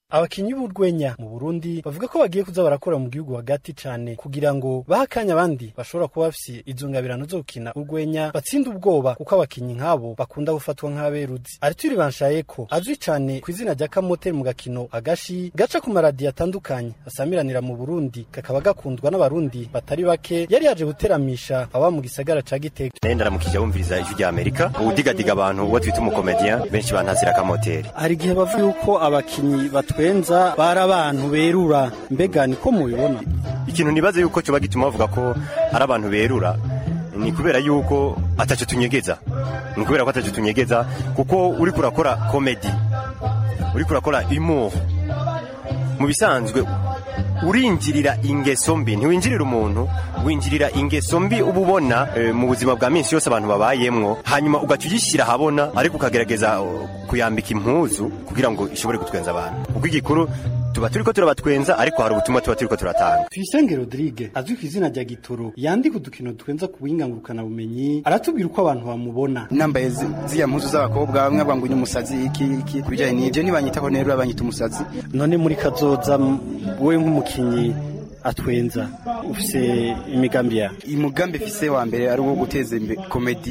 abakinyi b'urwenya mu Burundi bavuga ko bagiye kuza barakora mu gihugu hagati cane kugira ngo bahe akanya abandi bashobora kuba bafise izo ngabirano zo gukina urwenya batsinda ubwoba kuko abakinyi nk'abo bakunda gufatwa nk'aberuzi Arthur Banshayeko azwi cane ku izina rya Kamoteri mu gakino agashi gaca ku maradiyo atandukanye asamiranira mu Burundi kakaba gakundwa n'abarundi batari bake yari yaje guteramisha aba mu gisagara ca Gitega naye ndaramukije bumviriza ijwi rya Amerika uwudigadiga abantu uwo twita umukomedian benshi bantazira Kamoteri hari igihe bavuga yuko abakinyi batwenza bari abantu berura mbega niko mubibona ikintu nibaze yuko cyoba gituma bavuga ko ari abantu berura ni kubera yuko ataco tunyegeza ni kubera ko ataco tunyegeza kuko uri kurakora komedi uri kurakora humour mu bisanzwe urinjirira ingeso mbi ntiwinjirira umuntu winjirira ingeso mbi uba ubona e, mu buzima bwa minsi yose abantu babayemwo hanyuma ugaca ugishyira ahabona ariko ukagerageza uh, kuyambika impuzu kugira ngo ishobore gutwenza abantu kuko igikuru tuba turiko turabatwenza ariko hari ubutumwa tuba turiko turatanga Tuyisenge Rodrigue azwi ku izina rya Gitoro yandika udukino twenza ku buhinga ngurukana bumenyi aratubwira uko abantu bamubona nambaye zi- ziriya mpuzu z'abakobwa bamwe bavuga ngo ni umusazi iki iki kubijyanye n'ibyo ntibanyitaho nero banyita umusazi none muri kazoza m- wowe nk'umukinyi atwenza ufise imigambi ya umugambi fise wa mbere ari uwo guteza imbere komedi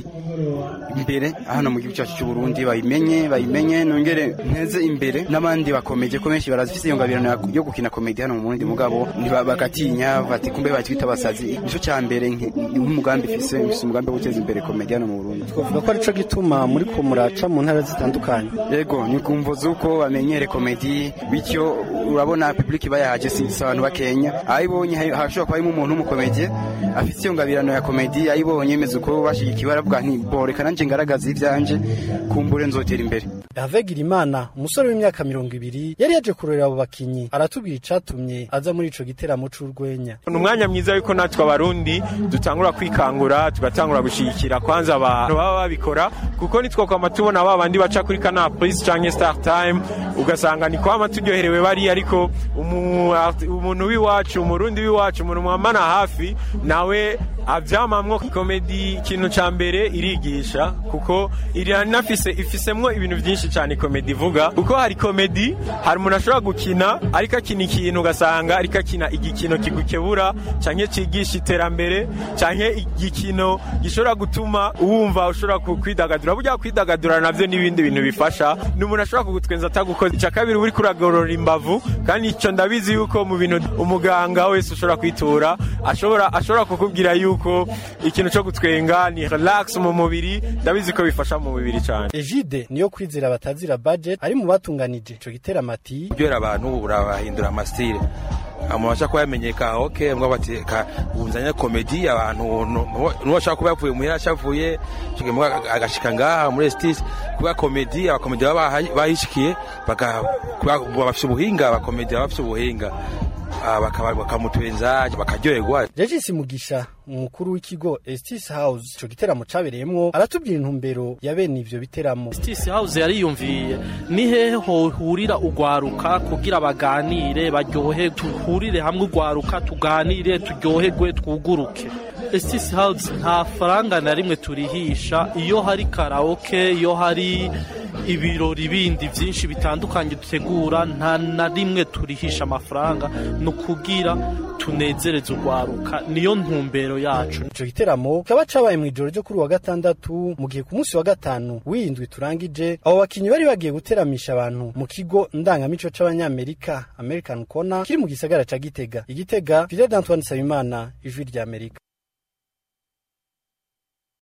imbere hano mu gihugu cyacu cy'u Burundi bayimenye bayimenye nongere nteze imbere n'abandi bakomeje ko benshi barazifise iyo ngabirano ya- yo gukina komedi hano mu Burundi mugabo ntiba- bagatinya bati kumbe batwita abasazi nico cya mbere nke- nk'umugambi fise fise umugambi wo guteza imbere komedi hano mu Burundi twavuga ko arico gituma muri ko muraca mu ntara zitandukanye yego ni kumvo z'uko bamenyere komedi bityo urabona public bayahaje si si abantu bakenya ayibonye ha- hashobora kuba harimo umuntu w'umukomedi afite iyo ngabirano ya komedi ayibonye imeze uko bashigikiwe aravuga nti boreka nanje ngaragaza ivyanje kumbure nzotera imbere Hervé Girimana umusore w'imyaka mirongo ibiri yari yaje kurorera abo bakinyi aratubwira icatumye aza muri ico giteramo c'urwenya ni umwanya mwiza yuko natwe abarundi dutangura kwikangura tugatangura gushigikira kwanza abantu baba babikora kuko nitwokwama tubona ba bandi baca kuri kana prise canke star time ugasanga ni kwama turyoherewe bari ariko umu- art- umuntu w'iwacu umurundi w'iwacu umuntu mwamana hafi nawe avyamamwo komedi ikintu ca mbere irigisha kuko iranafise ifisemwo ibintu vyinshi cane komedi ivuga kuko hari komedi hari umuntu ashobora gukina ariko akina ikintu ugasanga ariko akina igikino kigukebura canke cigisha iterambere canke igikino gishobora gutuma wumva ushobora ku- kwidagadura burya kwidagadura navyo n'ibindi bintu bifasha ni umuntu ashobora kugutwenza atagukoze ica kabiri uri kuragorora imbavu kandi ico ndabizi yuko mu bintu umuganga wese ushobora kwitura ashobora ashobora kukubwira yuko ikintu co gutwenga ni relax mu mubiri ndabizi ko bifasha mu mubiri cane Egide niyo kwizera batazira budget ari mu batunganije ico giteramo ati kuryohera abantu urabahindura amasitire umuntu ashaka kuba yamenyeka oke mbwa bati ka ubunzanya komedi abantu nuwo ashaka kuba yavuye muhira ashavuye mbwa agashika ngaha muri estis kuba komedi abakomedi baba baha- bahishikiye baka kuba bafite ubuhinga abakomedi baba bafite ubuhinga Ah, bakaba- bakamutwenza bakaryoherwa Regis Mugisha umukuru w'ikigo Estis House ico giteramo cabereyemwo aratubwira intumbero ya bene ivyo biteramo Justice House yariyumviye ni hehe hohurira ugwaruka kugira baganire baryohe tuhurire hamwe ugwaruka tuganire turyoherwe twuguruke Justice House nta faranga na rimwe turihisha iyo hari karaoke iyo hari ibirori bindi byinshi bitandukanye dutegura nta na rimwe turihisha amafaranga ni ukugira tunezereze urwaruka niyo ntumbero yacu ico giteramo kaba cabaye mw'ijoro ryo kuri wa gatandatu mu gihe ku munsi wa gatanu w'indwi turangije abo bakinyi bari bagiye guteramisha abantu mu kigo ndangamico c'abanyamerika American Corner kiri mu gisagara ca Gitega igitega Fidel Antoine Sabimana ijwi rya Amerika